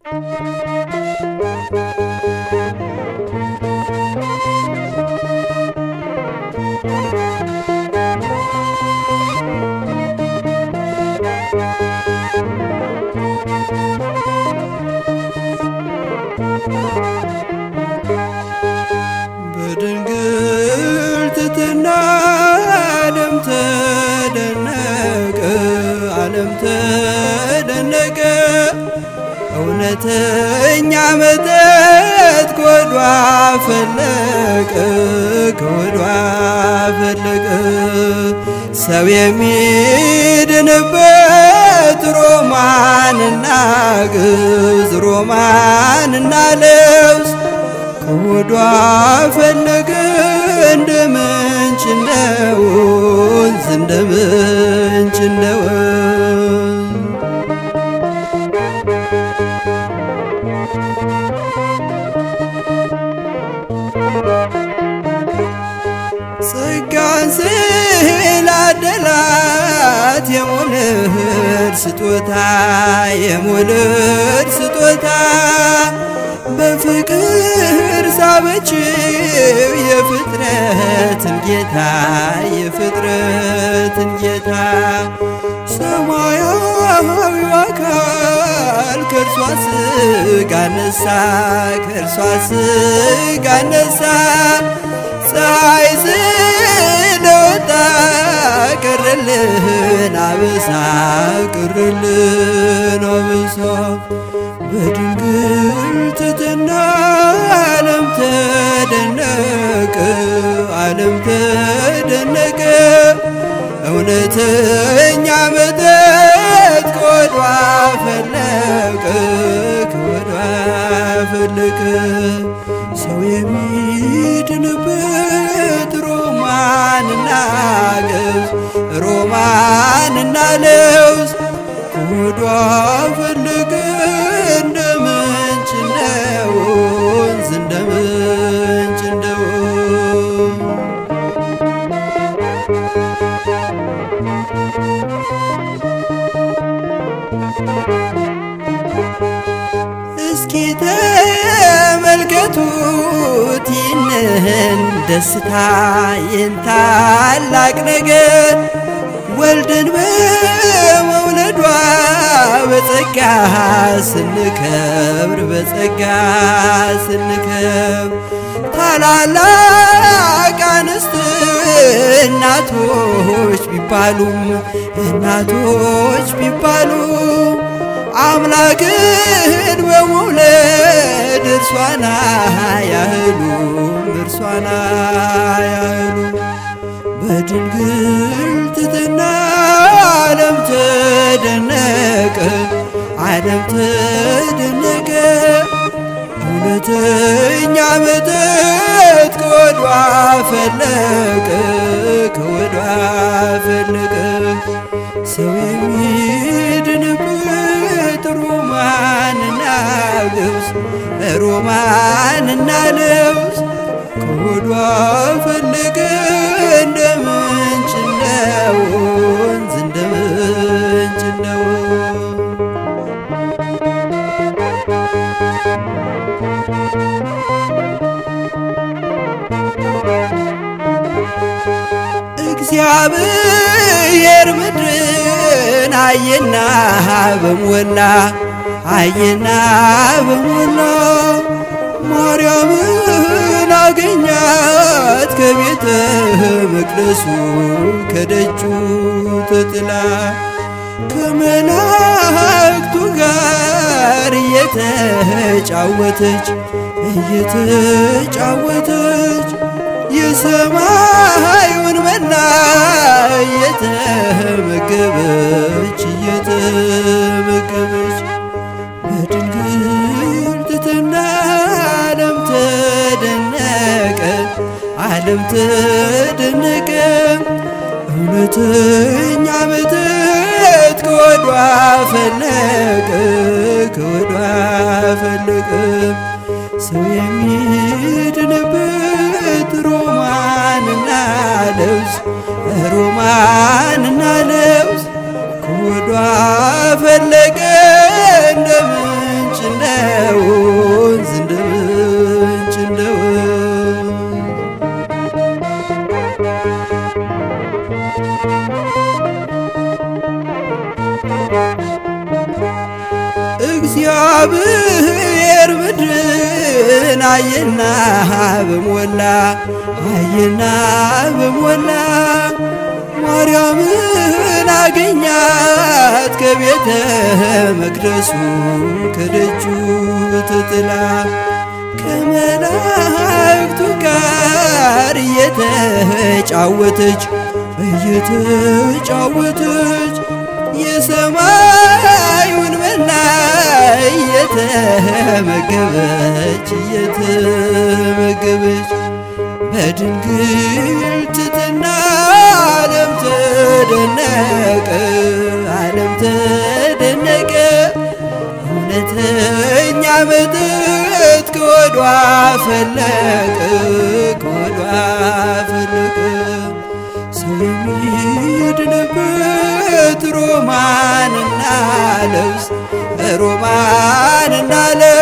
በድንግል ትትና ዓለም ተደነቀ፣ ዓለም ተደነቀ። እውነተኛ መጠጥ ከወዷ ፈለቀ፣ ከወዷ ፈለቀ። ሰው የሚድንበት ሮማንና ግዝ ሮማንና ልብስ ከሆዷ ፈለገ እንደ ምንጭ እንደ ወንዝ እንደ ምንጭ እንደ ወንዝ ጸጋን ስላደላት የሞልድ ስጦታ የሞልድ ስጦታ በፍቅር ሳበችው የፍጥረትን ጌታ የፍጥረትን ጌታ ሰማያዊው አካል ከእርሷ ስጋ ነሳ ከእርሷ ስጋ ነሳ ፀሐይ ስለወጣ ቀረልን አበሳ ቀረልን አበሳ በድንግል ትትና ዓለም ተደነቀ ዓለም ተደነቀ እውነተኛ መጠጥ ከወዷ ፈለቀ ከወዷ ፈለቀ ሰው የሚድንበት ሮማንና ገብስ ሮማንና ለውዝ ከወዷ ፈለቀ እንደ ምንጭ እንደ ወንዝ እንደ ምንጭ እንደ ወንዝ እስኪ ተመልከቱት ይህንን ደስታ ይህን ታላቅ ነገር ወልድን በመውለዷ በጸጋ ስንከብር በጸጋ ስንከብር ታላላቅ አንስት እናቶች ቢባሉም እናቶች ቢባሉ አምላክን በመውለድ እርሷና ያህሉ እርሷና ያህሉ በድንግል ትትና ዓለም ተደነቀ ዓለም ተደነቀ እውነተኛ መጠጥ ከወዷ ፈለቀ ከወዷ ፈለቀ ሰው የሚድንበት ሮማንና ልብስ ሮማንና ልብስ ከወዷ ፈለቀ እንደ ምንጭ እንደ ወንዝ እንደ ምንጭ እንደ ወንዝ እግዚአብሔር ምድርን አየና በሞላ አየና በሞላ ማርያምን አገኛት ከቤተ መቅደሱ ከደጁ ተጥላ ከመላእክቱ ጋር እየተጫወተች እየተጫወተች የሰማዩን መና እየተመገበች እየተመገበች በድንግል ትትና ዓለም ተደነቀ ዓለም ተደነቀ እውነተኛ መጠጥ ከወዷ ፈለቀ ከወዷ ፈለቀ ሰው የሚድንበት ሮማንና ልብስ ሮማንና ልብስ ከወዷ ፈለቀ እንደ ምንጭ እንደ እግዚአብሔር ምድርን አየና በሞላ አየና በሞላ ማርያምን አገኛት ከቤተ መቅደሱ ከደጁ ትጥላ ከመላእክቱ ጋር እየተጫወተች እየተጫወተች የሰማዩን መና እየተመገበች እየተመገበች በድንግል ትትና ዓለም ተደነቀ ዓለም ተደነቀ እውነተኛ መጠጥ ከወዷ ፈለቀ ከወዷ ፈለቀ ሰው የሚድንበት ሮማንና ልብስ ሮማንና